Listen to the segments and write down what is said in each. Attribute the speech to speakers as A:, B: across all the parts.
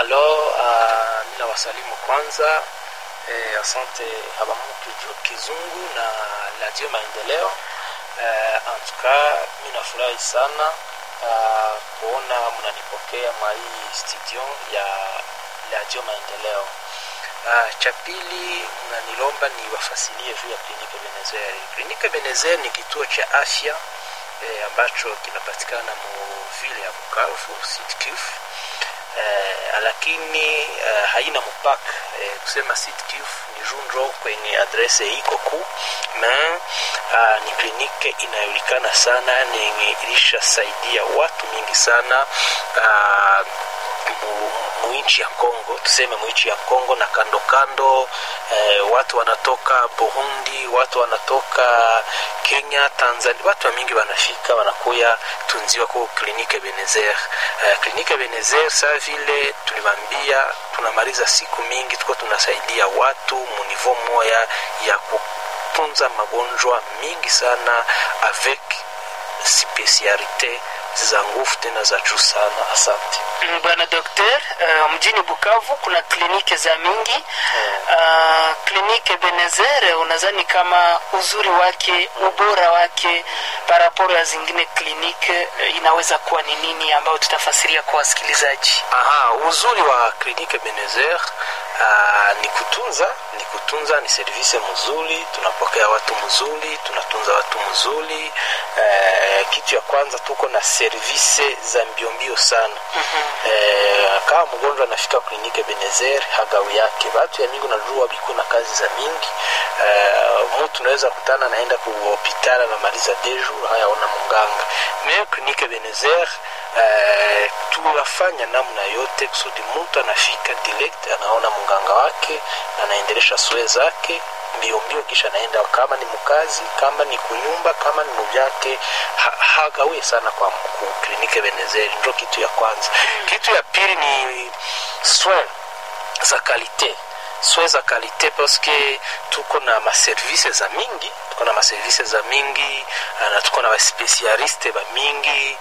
A: Alors, uh, mina wasalimu kwanza eh, asante Habamungu Kizungu na Radio Maendeleo. Eh, en tout cas, mi nafurahi sana uh, kuona mnanipokea mwa hii studio ya Radio Maendeleo. Uh, cha pili mnanilomba ni wafasilie juu ya kliniki Benezer. Kliniki Benezer ni kituo cha afya eh, ambacho kinapatikana mu vile ya Bukavu Sud Kivu eh, lakini eh, haina mpaka eh, kusema Sud Kivu ni junjo kwenye adrese iko kuu na uh, ni kliniki inayojulikana sana nenye ilishasaidia watu mingi sana uh, muinchi ya Kongo, tuseme muinchi ya Kongo na kando kando eh, watu wanatoka Burundi, watu wanatoka Kenya, Tanzania, watu wa mingi wanafika wanakuya tunziwa kwa klinike Benezer. Eh, klinike Benezer saa vile tuliwaambia, tunamaliza siku mingi tuko tunasaidia watu munivo moya ya kutunza magonjwa mingi sana avec spesialite za nguvu tena za juu sana. Asante
B: bwana dokter. Uh, mjini Bukavu kuna kliniki za mingi uh, kliniki Benezer, unadhani kama uzuri wake ubora wake paraporo ya zingine kliniki uh, inaweza kuwa ni nini, ambayo tutafasiria kwa wasikilizaji?
A: Aha, uzuri wa kliniki Benezer uh, ni kutunza ni kutunza, ni service mzuri, tunapokea watu mzuri, tunatunza watu mzuri. Uh, kitu ya kwanza tuko na service za mbiombio sana mm -hmm. uh, kama mgonjwa anafika kliniki Benezer hagawi yake watu ya mingi najua biko na kazi za mingi uh, mtu unaweza kutana naenda ku hospitali anamaliza dejour hayaona munganga me kliniki Benezer Uh, tunafanya namna yote kusudi mtu anafika direct anaona mganga wake anaendelesha sue zake mbio mbio, kisha naenda kama ni mkazi, kama ni kunyumba, kama ni muvyake ha, hagawie sana kwa kliniki Benezeri. Ndio kitu ya kwanza. Kitu ya pili ni soin za kalite soin za kalite paske tuko na maservice za mingi tuko na maservice za mingi na tuko na baspesialiste ba mingi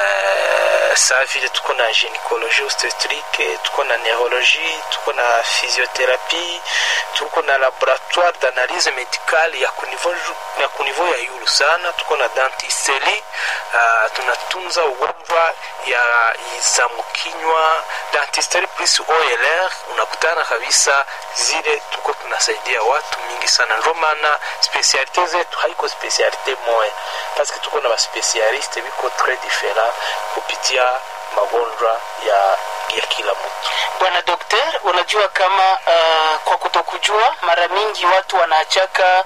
A: uh, saa vile tuko na gynecologie obstetrique tuko na neurologie tuko na physiothérapie tuko na laboratoire d'analyse médicale ya kunivo ya kunivo ya yulu sana tuko na dentisterie uh, tunatunza ugonjwa ya za mkinywa dentisterie plus OLR unakutana kabisa zile tuko tunasaidia watu mingi sana, ndio maana spesialite zetu haiko spesialite moya, paske tuko na baspesialiste biko tres different kupitia magonjwa ya ya kila mtu.
B: Bwana Dokter, unajua kama uh, kwa kutokujua mara mingi watu wanaachaka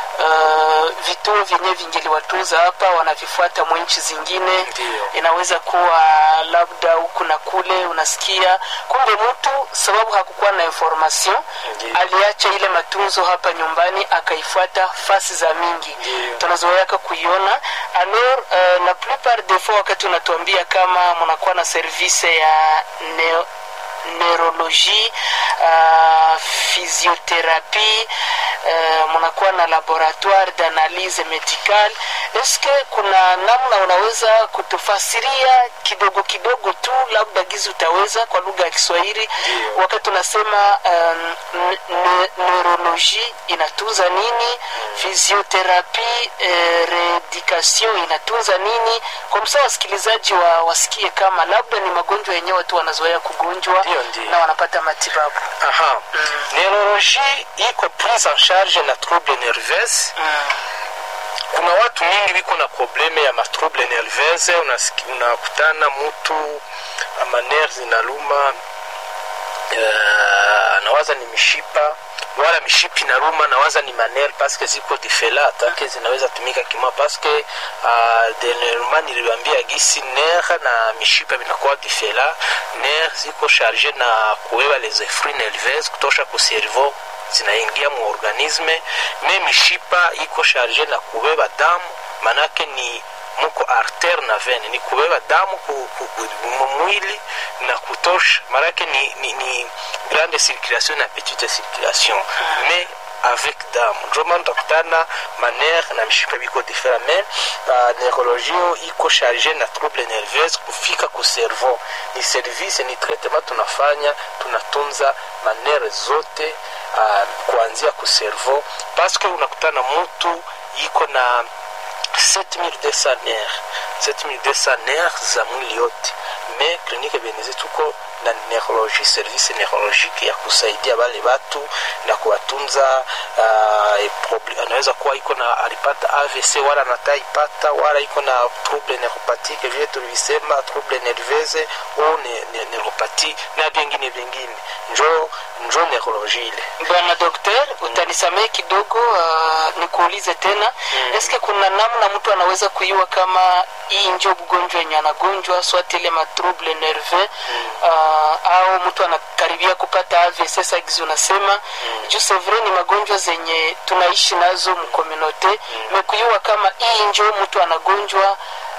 B: uh, vituo vyenye vingeliwatunza hapa wanavifuata mwenchi zingine.
A: Ndiyo.
B: Inaweza kuwa labda huku na kule, unasikia kumbe mtu sababu hakukuwa na information
A: Ndiyo.
B: aliacha ile matunzo hapa nyumbani akaifuata fasi za mingi
A: Ndiyo.
B: tunazoeaka kuiona alors uh, la plupart des fois wakati unatuambia kama mnakuwa na service ya neo neurologie uh, physiothérapie uh, mnakuwa na laboratoire d'analyse médicale eske kuna namna unaweza kutufasiria kidogo kidogo tu labda gizi utaweza kwa lugha ya kiswahili
A: Ndiyo.
B: wakati unasema um, ne- ne- neurologie inatunza nini physiothérapie eh, reeducation inatunza nini kwa msaa wasikilizaji wa, wasikie kama labda ni magonjwa yenyewe tu wanazoea kugonjwa
A: Ndiyo, ndiyo.
B: na wanapata matibabu
A: Aha. Neurologie iko prise en charge na trouble nerveuse
B: mm.
A: kuna watu mingi biko na probleme ya matrouble nerveuse unasiki- unakutana mutu amaner zinaluma uh, nawaza ni mishipa wala mishipi naruma nawaza ni maner paske ziko difela atake zinaweza tumika kima paske uh, denelma niliwambia gisi ner na mishipa vinakuwa difela ner ziko charge na kuwewa les effluents nerveuses kutosha ku cerveau zinaingia mu organisme me mishipa iko charge na kubeba damu manake ni muko artere na vene ni kubeba damu ku, ku, ku, mu mwili na kutosha manake ni, ni, ni grande circulation na petite circulation me avec damu njo maana utakutana manere na mishipa biko different mais uh, neurologio iko charge na trouble nerveuse kufika ku cerveau ni service ni traitement tunafanya tunatunza manere zote uh, kuanzia ku cerveau paske unakutana mtu iko na 7200 nerf 7200 nerf za mwili yote me klinike benezi tuko na neurologie service neurologique ya kusaidia wale watu na kuwatunza uh, anaweza kuwa iko na alipata avc wala nataipata wala iko na trouble neuropathique vile tulivisema trouble nerveuse au ne, ne, neuropathie na vingine vingine njo njo neurologie ile
B: bwana dokter utanisamehe kidogo uh, nikuulize tena mm. eske kuna namna mtu anaweza kuyua kama hii njo ugonjwa yenye anagonjwa swati ile matrouble nerveux mm. uh, au mtu anakaribia kupata AVC sagizi unasema mm. juu sevre ni magonjwa zenye tunaishi nazo mkomunote mm. mekuyua kama hii njo mtu anagonjwa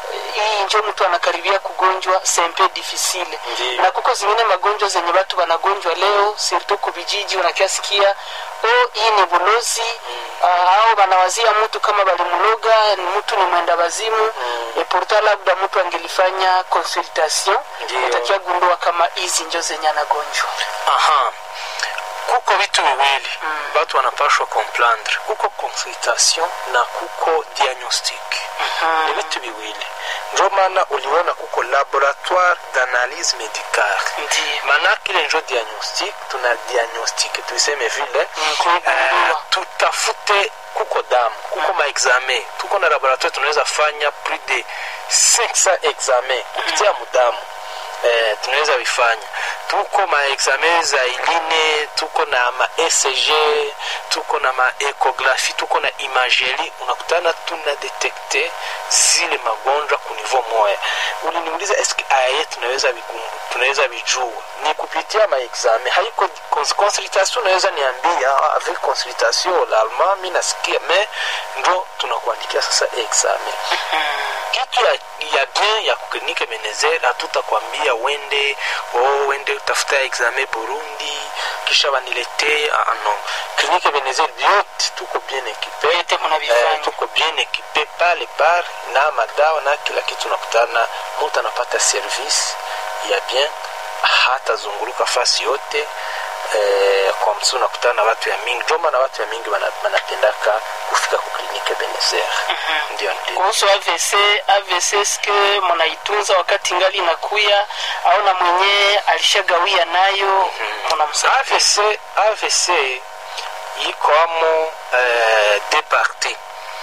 B: hii njo mtu anakaribia kugonjwa sempe difficile
A: Ndiyo.
B: na kuko zingine magonjwa zenye watu wanagonjwa leo sirtu kubijiji unakiasikia o hii ni bulozi mm. uh, au wanawazia mtu kama balimuloga ni mtu ni mwenda wazimu mm. e pourtant labda mtu angelifanya consultation
A: Ndiyo.
B: utakia gundua kama hizi njo zenye anagonjwa
A: aha kuko vitu viwili mm. watu wanapashwa comprendre kuko consultation na kuko diagnostic
B: Mhm.
A: ni vitu viwili njo maana uliona kuko laboratoire d'analyse médicale
B: Ndiyo.
A: manake ile njo diagnostic tuna diagnostic tuiseme vile
B: Mm, kuigundua.
A: eh, tutafute kuko damu kuko maexamen tuko na laboratoire tunaweza fanya plus de 500 examen kupitia mudamu eh, tunaweza vifanya tuko maexamen za iline tuko na ma ecg tuko na maekografi tuko na imageri unakutana tuna detekte zile magonjwa kunivo moya uliniuliza eske aye tunaweza vigumbu tunaweza vijua ni kupitia maexamen haiko cons- consultation unaweza niambia ah, avec consultation l'allemand mi nasikia me ndo tunakuandikia sasa examen kitu ya, ya bien ya klinike menezer hatutakwambia wende oh, wende utafuta examen burundi kisha waniletee ah, non klinike menezer vyote tuko bien ekipe
B: Vyote mnavifanya.
A: eh, tuko bien ekipe pale pale na madawa na kila kitu nakutana mtu anapata service ya bien hatazunguluka fasi yote eh, kwa msi unakutana na watu ya mingi joma na watu ya mingi wana- wanapendaka kufika kuklinike benezer ndio ndio
B: kuhusu AVC AVC ske mnaitunza wakati ngali inakuya au na mwenyewe alishagawia nayo mnamsaidia
A: AVC AVC iko amo eh, deux parties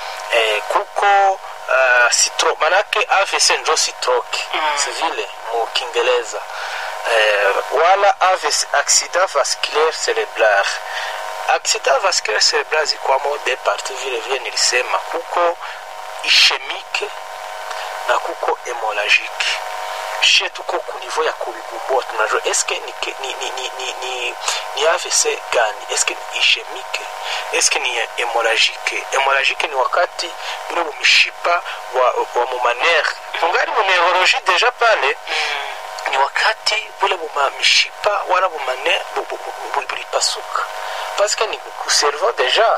A: eh, kuko uh, sitro manake AVC njo stroke
B: Mm.
A: si vile mu Kiingereza eh, wala AVC accident vasculaire cerebral accident vasculaire cerebral ziko amo deux parties vile vile nilisema kuko ischemique na kuko hemorrhagique shie tuko ku niveau ya kubigumbua tunajua eske ni, ke- ni, ni, ni, ni, ni, ni avc gani eske ni ischemique eske ni hemorrhagique hemorrhagique ni wakati ule mumshipa wa, wa mumanere tungali mu neurologie deja pale ni wakati bule buma mishipa wala bumane bu- bu- bu- bu- bulipasuka paske ni kuservo deja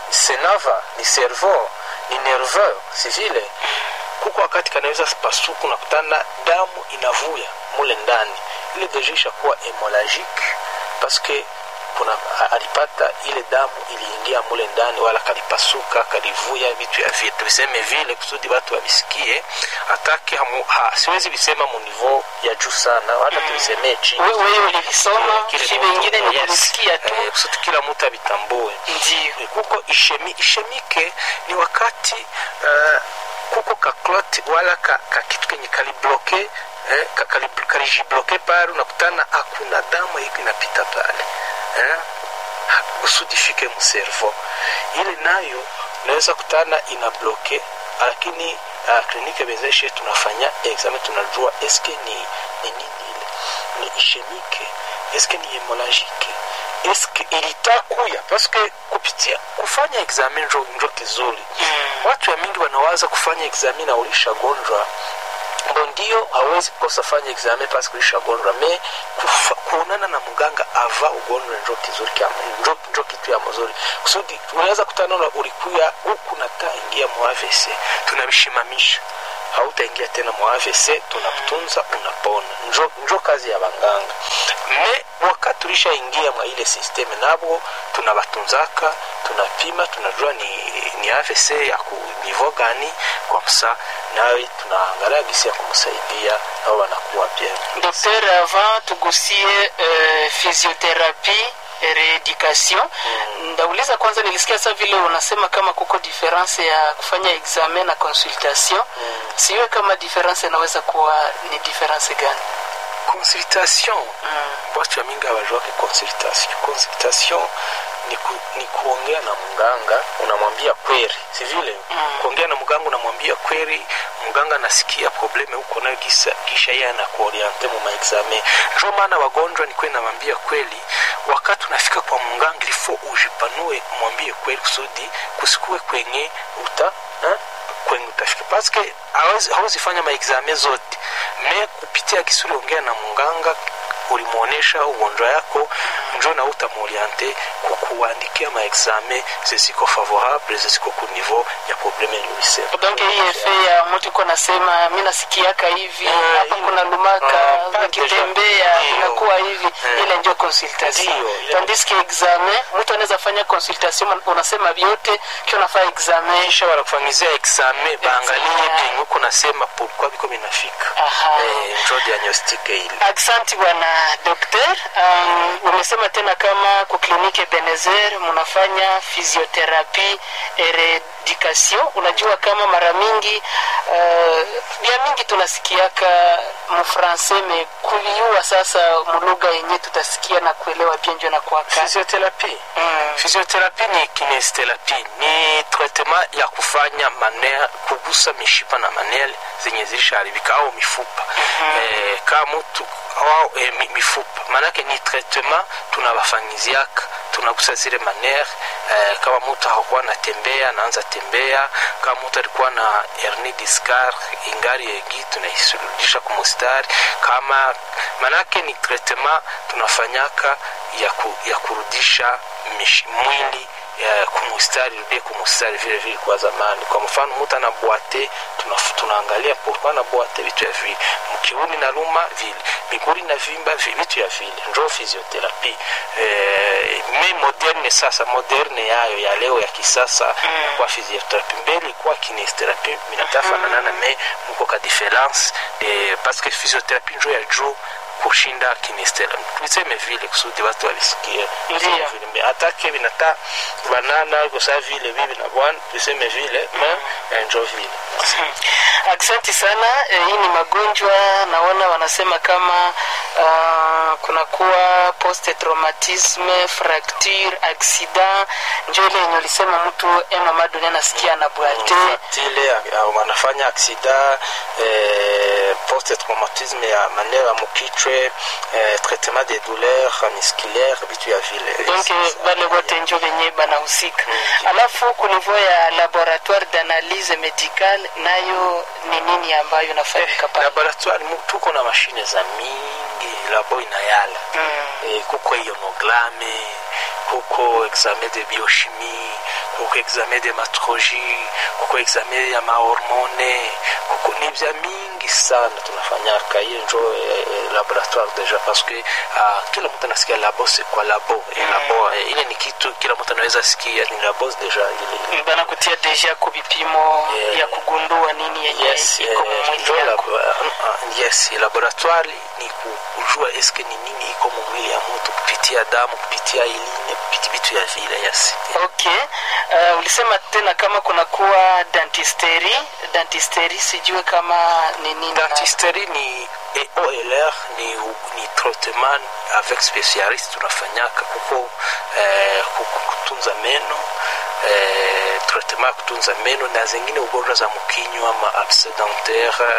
A: senava ni servo ni nerveux si vile kuko wakati kanaweza pasuku nakutana damu inavuya mule ndani ile deja ishakuwa hemorrhagique paske kuna a- alipata ile damu iliingia mule ndani wala kalipasuka kalivuya vitu ya vile tuviseme vile kusudi watu wavisikie atake hamu, ha, siwezi visema munivo ya juu sana hata tuvisemee chini
B: We- wewe ulivisoma
A: Kile
B: shi
A: mtu-
B: wengine ni
A: yes,
B: kulisikia tu
A: eh, kusudi kila mtu avitambue
B: ndio
A: kuko ishemi, ishemike ni wakati uh, kuko kaklot wala ka, ka kitu kenye kalibloke eh, ka- kali- kalijibloke pale unakutana hakuna damu iko inapita pale eh, ha- kusudi fike mservo ile nayo unaweza kutana ina bloke lakini uh, klinike bezeshe tunafanya examen tunajua eske ni, ni nini ile ni ishemike eske ni hemorrhagique eske ilitakuya paske kupitia kufanya examen njo, njo kizuri watu ya mingi wanawaza kufanya examen na ulishagonjwa ndo ndio hawezi kosa fanya examen paske ulishagonjwa me kufa- kuonana na mganga ava ugonjwa njo kizuri kya- njo, njo kitu ya mzuri mzuri kusudi unaweza kutana na ulikuya huku nata ingia mu AVC tunabishimamisha hautaingia tena mu AVC tunakutunza unapona njo, njo kazi ya banganga me wakati tulishaingia mwa ile systeme nabo tunabatunzaka tunapima tunajua ni, ni AVC ya ku nivo gani kwa msa nawe tunaangalia gisi ya kumsaidia nao wanakuwa bien
B: Docteur, avant tugusie uh, physiothérapie reeducation mm. ndauliza kwanza nilisikia sa vile unasema kama kuko difference ya kufanya examen na consultation mm. siwe kama difference inaweza kuwa ni difference gani
A: consultation mm. watu mingi hawajua consultation consultation ni, ku, ni kuongea na mganga unamwambia kweli si vile mm. kuongea na mganga unamwambia kweli mganga anasikia probleme huko nayo kisha, kisha yeye anakuoriente mu maexame ndio maana wagonjwa ni kweli namwambia kweli wakati unafika kwa mganga ilifo ujipanue mwambie kweli kusudi kusikue kwenye uta ha? kwenye utafika paske hawezi fanya maexame zote me kupitia kisuri ongea na mganga ulimwonyesha ugonjwa yako njo na utamoriente kukuandikia maexame zeziko favorable zeziko ku niveau ya probleme yulisema
B: donc hii efe ya mtu iko nasema mi nasikiaka hivi hapa uh, kuna lumaka uh, nikitembea inakuwa hivi uh, ile ndio consultation tandis que examen mtu anaweza fanya consultation unasema vyote kisha unafanya examen
A: kisha wanakufanyizia examen baangalie benye uko nasema pourquoi biko binafika eh, njo diagnostic ile
B: asante bwana dokter um, umesema tena kama ku klinike benezer mnafanya physiotherapie eredication unajua kama mara mingi uh, bia mingi tunasikiaka mfrancais me kuliua sasa mulugha yenye tutasikia na kuelewa bienjo na kwaka
A: physiotherapie mm. physiotherapie ni kinestherapie ni traitement ya kufanya manea kugusa mishipa na manele zenye zilishaharibika au mifupa mm-hmm. eh, kama mtu au eh, mifupa maanake ni traitement tunawafanyiziaka tunagusa zile manere eh, kama mtu hakuwa anatembea anaanza tembea kama mtu alikuwa na hernie discar ingari egi tunaisuluhisha kumustari kama manake ni traitement tunafanyaka ya, ku, ya kurudisha mish, mwili kumustari rudie kumustari vile vile kwa zamani kwa mfano mtu anabwate tunaangalia pourquoi anabwate vitu ya vile mkiuni na luma vile miguri na vimba vitu ya vile njo physiotherapie eh, me moderne sasa moderne yayo ya leo ya kisasa mm. kwa physiotherapie mbele kwa kinestherapie minatafananana mm. me mko ka difference de parce que physiotherapie njo ya juu kushinda kinestela tuiseme vile kusudi watu walisikia vile atake vinata banana kosa vile bibi na bwana tuseme vile mm. njo vile
B: asante sana e, hii ni magonjwa naona wanasema kama uh, kunakuwa post traumatisme fracture accident njo ile yenye ulisema mtu emamadoni anasikia na bwate
A: ile wanafanya aksida eh, post traumatisme ya maneno ya mukichwe eh, traitement des douleurs musculaire vitu ya vile
B: donc bale wote njo venye banahusika mm, alafu kunivo ya laboratoire d'analyse médicale nayo ni nini ambayo nafanyika
A: eh, laboratoire tuko na mashine za mingi labo inayala mm. eh, kuko ionoglame kuko examen de biochimie kuko examen de matrologie kuko examen ya mahormone kuko ni vya mingi sana tunafanyaka hiyo njo eh, laboratoire deja parce que uh, kila mtu anasikia labo c'est quoi labo mm. e labo eh, ile ni kitu kila mtu anaweza sikia ni labo deja ile
B: banakutia deja ku vipimo yeah. ya kugundua nini yenye
A: yes,
B: iko
A: eh,
B: mwili yako
A: uh, uh, yes laboratoire ni kujua eske ni nini iko mwili ya mtu kupitia damu kupitia iline kupitia vitu ya vile yes
B: okay uh, ulisema tena kama kunakuwa dentisteri dentisteri sijue kama ni nini
A: dentisteri ni EOLR ni, ni traitement avec spécialiste tunafanyaka kuko eh, kutunza meno eh, traitement ya kutunza meno na zingine ugonjwa za mkinywa ma abcès dentaire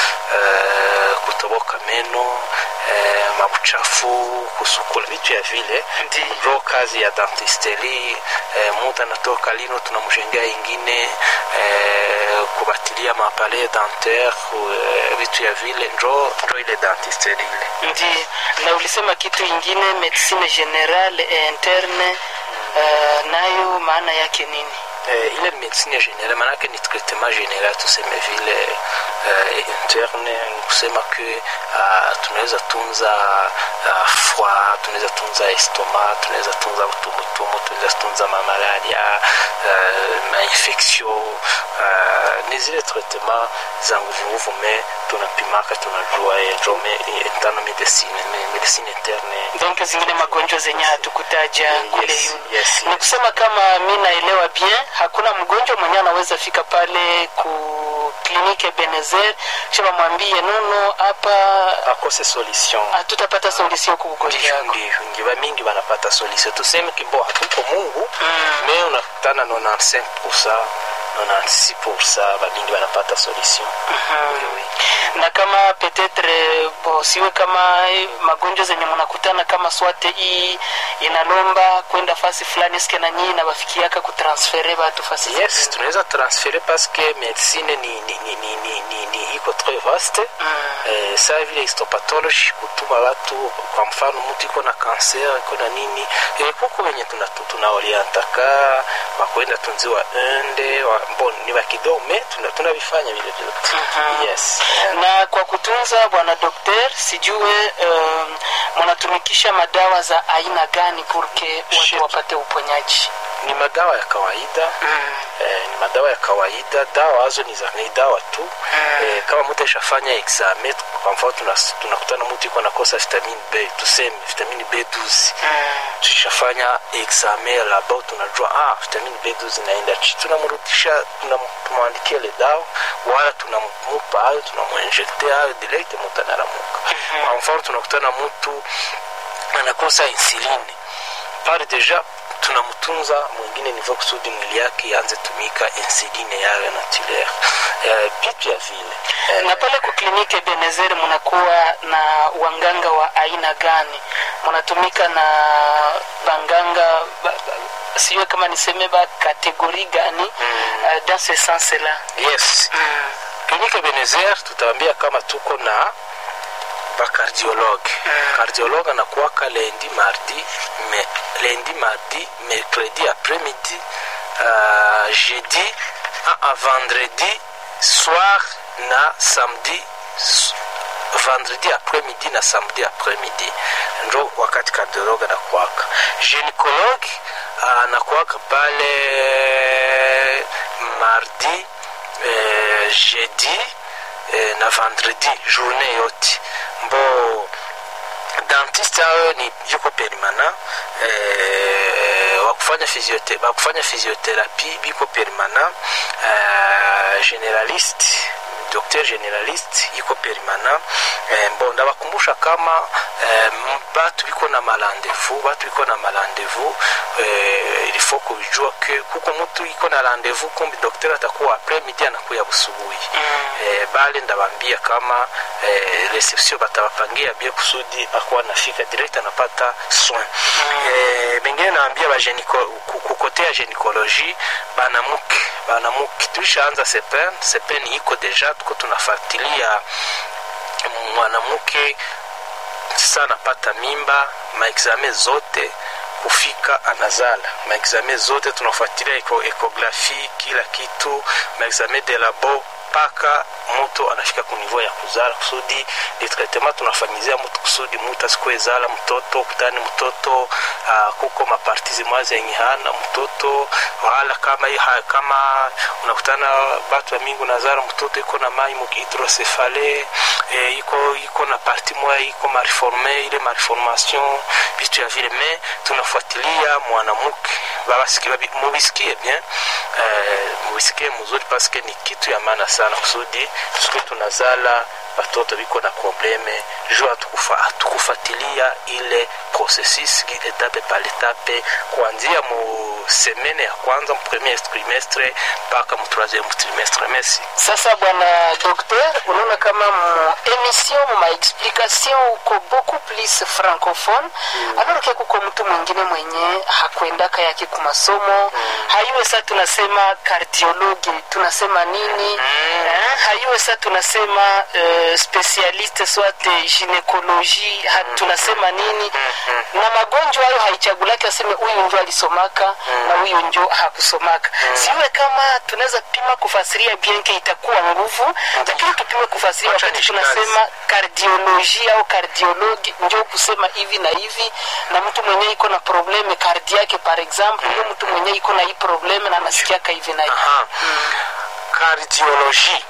A: eh, kutoboka meno eh, mabuchafu kusukula vitu ya vile ndio kazi ya dentisteri eh, mtu anatoka lino tunamshengea ingine eh, kubatilia mapale dentaire eh, vitu ya vile njo njo ile dentisteri ile
B: ndi na ulisema kitu ingine medicine generale et interne uh, nayo maana yake nini
A: eh, ile ni medicine generale maanake ni traitement general tuseme vile eh, interne ni kusema ke uh, tunaweza tunza uh, foie tunaweza tunza estoma tunaweza tunza utumutumu tunaweza tunza mamalaria uh, mainfection uh, ni zile traitement za nguvunguvu me tunapimaka tunajua njome tano medicine me- medicine interne
B: donc zingine magonjwa zenye hatukutaja kule
A: yes,
B: yu
A: yes,
B: ni
A: yes.
B: kusema kama mi naelewa bien hakuna mgonjwa mwenyewe anaweza fika pale ku klinike benezer kisha bamwambie nono hapa
A: akose solution
B: hatutapata solution ku ugonjwa
A: Ndiyo,
B: yako
A: ndiyo ngiva mingi wanapata solution tuseme kimbo hatuko mungu
B: Mm.
A: me unakutana 95 96 bamingi wanapata solution Oui, oui.
B: na kama petetre bo siwe kama eh, magonjwa zenye mnakutana kama swate hii inalomba kwenda fasi fulani ske na nyii nabafikiaka kutransfere batu fasi
A: yes
B: zingine.
A: tunaweza transfere parce que medicine ni, ni, ni, ni, ni, ni, ni iko très vaste
B: Mm.
A: eh, saa vile histopatology kutuma watu kwa mfano mtu iko na kanser iko na nini eh, kuko wenye tunaorientaka tuna tunaorientaka wakwenda tunziwa ende wa, bon ni wakidogo me tuna- tunavifanya vile vyote
B: Mhm.
A: yes
B: na kwa kutunza bwana dokter sijue um, mnatumikisha madawa za aina gani purke
A: Shit.
B: watu wapate uponyaji
A: ni madawa ya kawaida eh, ni madawa ya kawaida dawa hazo ni, za, ni dawa tu eh, kama mtu aishafanya examen kwa mfano tunas- tunakutana mtu iko nakosa vitamini b tuseme vitamini b12 tushafanya examen laba tunajua ah, vitamini b12 inaenda chi tunamrudisha tunam- tunamwandikia ile dawa wala tunamupa hayo tunamwenjekte hayo direct mtu anaramuka kwa mfano tunakutana mtu anakosa insuline pale deja tunamtunza mwingine nivo kusudi mwili yake ianze tumika insuline yayo naturel eh, vitu ya vile eh,
B: na pale ku klinike benezer mnakuwa na wanganga wa aina gani mnatumika na banganga ba, ba, siwe kama niseme ba kategori gani uh, dans ce sens là
A: yes klinike benezer tutawambia kama tuko na bakardiologue cardiologue anakuwaka lendi mardi me, lendi mardi mercredi après midi uh, jeudi a, a vendredi soir na samedi s- vendredi après midi na samedi après midi ndo wakati cardiologue anakuwaka gynécologue uh, anakuwaka pale mardi eh, jeudi eh, na vendredi journée yote mbo dentiste ayo ni yuko perimana eh, wakufanya physiote- bakufanya physiothérapie biko perimana eh, généraliste docteur généraliste iko perimana eh, mbo ndabakumbusha kama eh, m- batu biko na marandevu batu biko na marandevu eh, ilifo kujua ke kuko mtu iko na randevu kumbi docteur atakuwa après midi anakuya busubuhi eh, bale ndabambia kama eh, reception batabapangia bie kusudi akuwa nafika direct anapata soin eh, mengine naambia kukote ya gynécologie banamuke banamuke tulishaanza sepen sepen iko deja tuko tunafuatilia mwanamke sasa anapata mimba maexame zote kufika anazala maexame zote tunafuatilia eko, ekografi kila kitu maexame de labo mpaka mtu anafika kunivou ya kuzala kusudi de traitement tunafanyizia mtu kusudi mtu asikuezala mtoto kutani mtoto uh, kuko maparti zimwa zenye hana mtoto wala kama ha, kama unakutana batu ya mingi unazala mtoto iko na mai hidrocefale e, iko iko na parti moya iko mariforme ile mariformation vitu ya vile me tunafuatilia mwanamke mubisikie bien eh, mubisikie mzuri paske ni kitu ya maana sana kusudi tusiku tunazala batoto biko na probleme juu hatukufuatilia ile processus etape par etape kuanzia mu semene ya kwanza mu premier trimestre mpaka mu troisième trimestre merci
B: sasa bwana docteur unaona kama mu emission mu maexplication uko beaucoup plus francophone mm. alors ke kuko mtu mwingine mwenye hakwendaka yake ku masomo mm. hayuwe sa tunasema kardiologi tunasema nini mm. eh, hayuwe sa tunasema eh, uh, specialiste soit ginekoloji tunasema nini na magonjwa hayo haichagulake aseme huyu njo alisomaka na huyu njo hakusomaka siwe kama tunaweza pima kufasiria bienke itakuwa nguvu lakini tupime kufasiria
A: Wacha
B: wakati
A: nishikaze.
B: tunasema kardioloji au kardiologi njo kusema hivi na hivi na mtu mwenyewe iko na probleme kardiake par exemple ndio mtu mwenyewe iko na hii probleme na anasikiaka hivi na hivi
A: Aha. Cardiologie.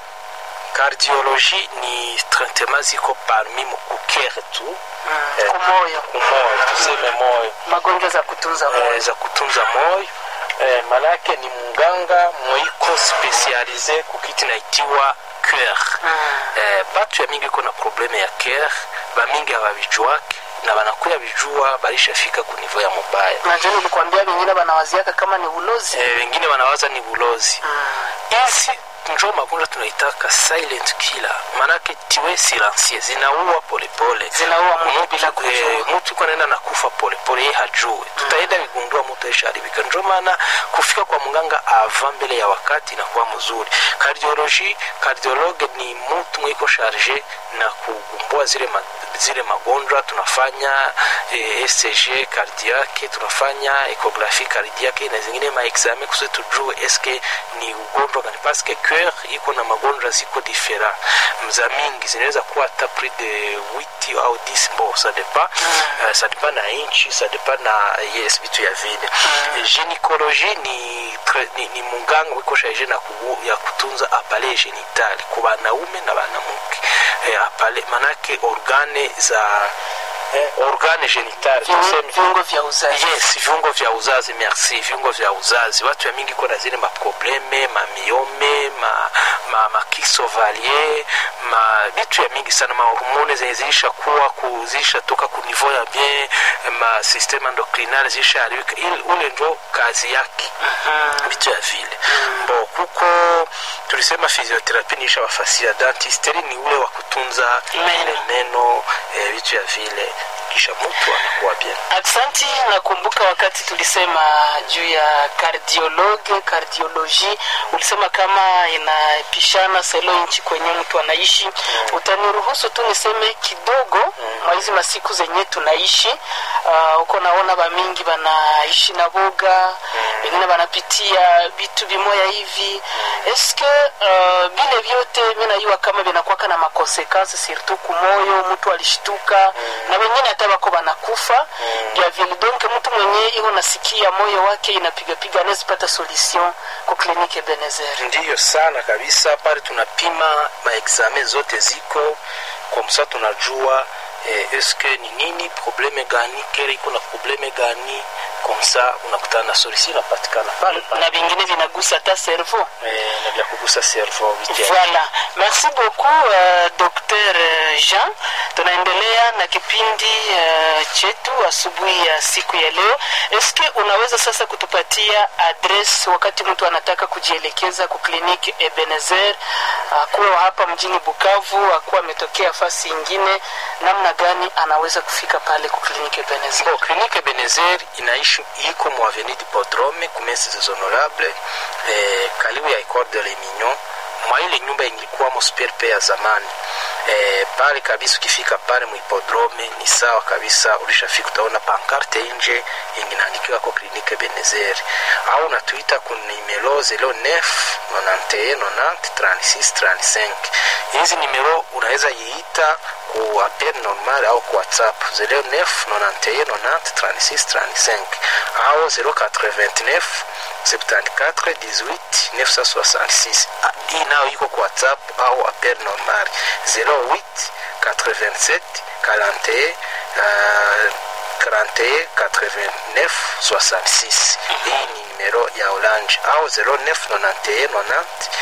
A: Cardiologie ni traitement ziko parmi mukukere tu
B: Mm,
A: Eh,
B: kumoyo
A: kumoyo tuseme moyo
B: magonjwa za kutunza moyo
A: eh, za kutunza moyo eh, manake ni munganga mweiko spesialize kukiti naitiwa cœur eh, batu ya mingi kuna probleme ya cœur bamingi hababijuake na banakuya bijua balishafika ku niveau ya mubaya
B: najua nilikwambia vingine wanawaziaka kama ni ulozi
A: eh, wengine wanawaza ni bulozi hizi njo magonjwa tunaitaka silent killer maanake tiwe silencie zinaua polepole
B: zinaua mtu bila
A: Eh,
B: kujua
A: mtu iko naenda nakufa polepole ye hajue tutaenda vigundua mtu aisharibika njo maana kufika kwa mganga ava mbele ya wakati inakuwa mzuri kardiologi kardiologe ni mtu mwiko sharge na kugumbua zile, ma, zile magonjwa tunafanya eh, ECG cardiaque tunafanya ekografi cardiaque na zingine maexame kusudi tujue eske ni ugonjwa gani paske cœur iko na magonjwa ziko different mza mingi zinaweza kuwa hata plus de 8 au 10 bon ça dépend uh, ça dépend na inchi ça dépend na yes vitu ya vile gynécologie ni, tre- ni, ni munganga wiko charge na kugu, ya kutunza apale genitali ku banaume na banamuke eh, apale manake organe za eh, organe genitali tuseme
B: viungo vya uzazi
A: yes viungo vya uzazi merci viungo vya uzazi watu ya mingi kona zile maprobleme mamiome ma, ma, makisovalier ma vitu ya mingi sana mahormone zenye zilisha kuwa ku, zilisha toka ku niveau ya bien ma systeme endocrinal zilisha haribika Ile- ule ndio kazi yake vitu ya vile bo kuko tulisema physiotherapy niisha wafasia dentistry ni ule wa kutunza
B: Meno.
A: ile meno eh, vitu ya vile kisha mtu anakuwa bien
B: Aksanti, nakumbuka wakati tulisema juu ya kardiologe kardioloji, ulisema kama inapishana selo nchi kwenye mtu anaishi. Utaniruhusu tu niseme kidogo mwa hizi masiku zenye tunaishi uh, uko naona bamingi banaishi na boga, wengine wanapitia vitu vimoya hivi. Eske uh, vile vyote mi najua kama vinakuwaka na makonsekansi surtout kumoyo, mtu alishtuka na wengine hata wako wanakufa vya vile. Donc mtu mwenye iko nasikia moyo wake inapigapiga anaweza pata solution kwa kliniki Ebenezer.
A: ndiyo sana kabisa pale tunapima maexame zote ziko kwa msa tunajua eh, eske ni nini probleme gani kere iko na probleme gani komsa unakutana na solution inapatikana pale pale
B: na vingine vinagusa hata cerveau.
A: eh, na vya kugusa servo vitia
B: Voilà. Merci beaucoup uh, Dr. Jean. Tunaendelea na kipindi uh, chetu asubuhi ya siku ya leo. Eske unaweza sasa kutupatia address wakati mtu anataka kujielekeza ku kliniki Ebenezer akuwa hapa mjini Bukavu, akuwa ametokea fasi ingine, namna gani anaweza kufika pale ku kliniki Ebenezer?
A: Bon, klinike Benezer inaishi iko mu avenue du Podrome kumesi des honorable eh, karibu ya Ecole de l'Emignon mwa ile nyumba ilikuwamo SPRP ya zamani eh, pale kabisa. Ukifika pale muhipodrome ni sawa kabisa, ulishafika utaona pankarte nje yenye inaandikiwa ko klinike Benezer, au unatuita ku numero 09 91 90 36 35. Hizi numero unaweza yiita ku appel normal au ku WhatsApp 09 91 90 36 35 au 089 74 18 966. Ah, Hii nayo iko kwa WhatsApp au appel normal 08 87 41 uh, 41 89 66. Hii ni numero ya Orange au 09 91 90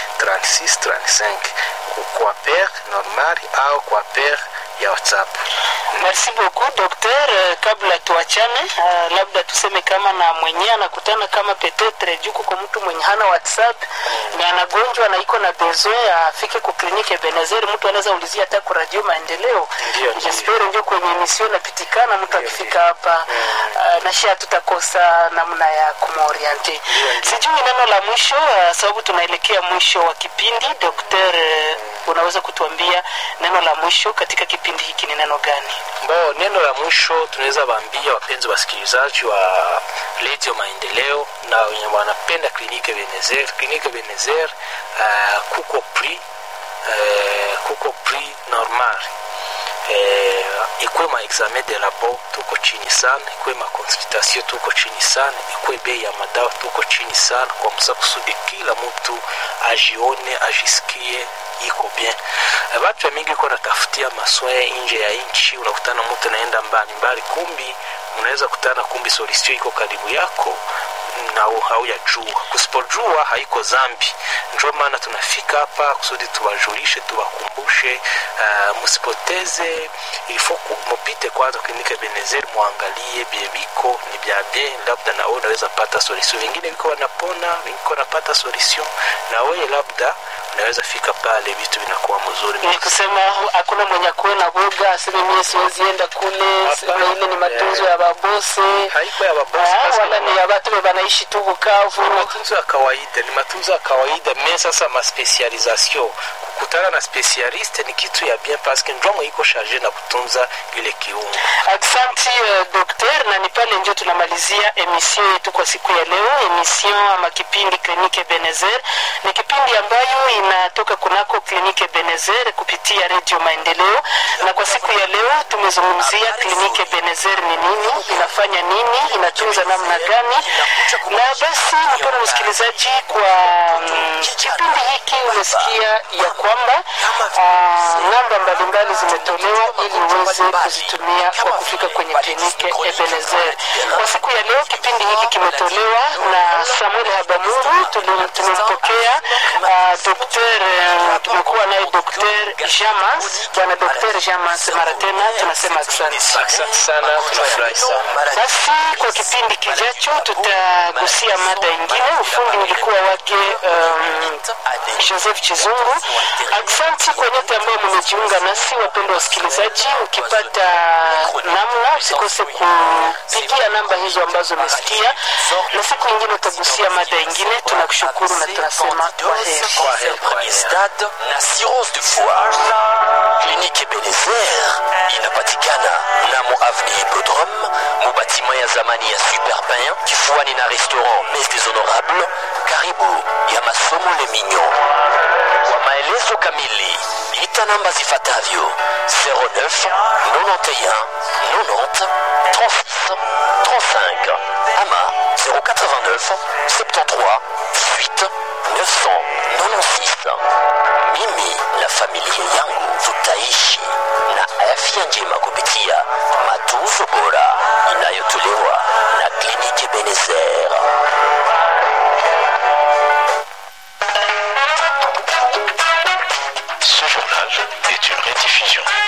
A: 36 35 kwa per normal au kwa per ya WhatsApp.
B: Merci beaucoup docteur. Uh, kabla tuachane, uh, labda tuseme kama na mwenyewe anakutana kama petetre juku kwa mtu mwenye hana WhatsApp na anagonjwa na iko na besoin afike ku kliniki Ebenezer, mtu anaweza ulizia hata ku radio maendeleo.
A: Ndio, ndio.
B: Jespero ndio kwenye emission napitikana, mtu
A: Ndio,
B: akifika hapa uh, na shia tutakosa namna ya kumoriente. Sijui neno la mwisho uh, sababu tunaelekea mwisho wa kipindi. Dr. unaweza kutuambia neno la mwisho katika kipindi hiki ni neno gani
A: Bo, neno la mwisho tunaweza waambia wapenzi wasikilizaji wa redio Maendeleo na wenye wanapenda klinike Benezer. Klinike Benezer uh, kuko prix uh, kuko prix normal eh, ikwe ma examen de labo tuko chini sana, ikwe ma consultation tuko chini sana, ikwe bei ya madawa tuko chini sana, kwa msa kusudi kila mtu ajione ajisikie iko bien. Eh, Watu mingi iko natafutia maswaya nje ya nchi, unakutana mtu naenda mbali mbali, kumbi unaweza kutana kumbi solution iko karibu yako na haujajua. Kusipojua haiko zambi. Ndio maana tunafika hapa kusudi tuwajulishe, tuwakumbushe, uh, msipoteze ilifo mupite kwanza klinike Benezer, muangalie biebiko ni bya bien, labda na wewe unaweza pata solution. Wengine wiko wanapona, wengine wanapata solution, na wewe labda unaweza fika pale, vitu vinakuwa mzuri.
B: ni kusema hakuna mwenye akuwe na boga aseme mie siwezi enda kule sema
A: Hapana.
B: ile ni matunzo ya babose
A: haiko ya babosi
B: Ah,
A: basi
B: wala ni ya batu be banaishi tu bukavu
A: ni matunzo ya kawaida ni matunzo ya kawaida me sasa maspecialisation kukutana na specialiste ni kitu ya bien paske njomo iko charge na kutunza ile kiungo
B: Aksanti uh, dokter, na ni pale ndio tunamalizia emission yetu kwa siku ya leo. Emission ama kipindi klinike Benezer ni kipindi ambayo inatoka kunako klinike Benezer kupitia redio Maendeleo, na kwa siku ya leo tumezungumzia klinike Benezer ni nini, inafanya nini, inatunza namna gani. Na basi mpendwa msikilizaji, kwa mm, kipindi hiki umesikia ya kwamba ah, namba mbalimbali zimetolewa ili uweze kuzitumia kwa kufika kwenye klinike Ebenezer. Kwa siku ya leo kipindi hiki kimetolewa na Samuel Habamuru. Tuli- Tumempokea uh, dokter, eh, tumekuwa naye dokter Jamas, bwana dokter Jamas. Mara tena tunasema asante.
A: asante sana tunafurahi sana
B: Basi kwa kipindi kijacho tutagusia mada ingine. Ufundi ulikuwa wake um, Joseph Chizungu. Aksanti kwa nyote ambao mmejiunga nasi, wapendwa wasikilizaji. Ukipata namna, usikose kupigia namba hizo ambazo umesikia, na siku ingine utagusia mada ingine. Tunakushukuru na tunasema kwaheri.
A: kwa heri kwa heri
C: stade na cirrhose du foie kliniki ebenezer inapatikana mnamo avenue hippodrome mu batima ya zamani ya superpin kifuani na restaurant mes des honorables karibu ya masomo le mignon kwa maelezo kamili ita namba zifuatavyo 09 91 90 36 35 ama 089 73 18 996 mimi na familia yangu tutaishi na F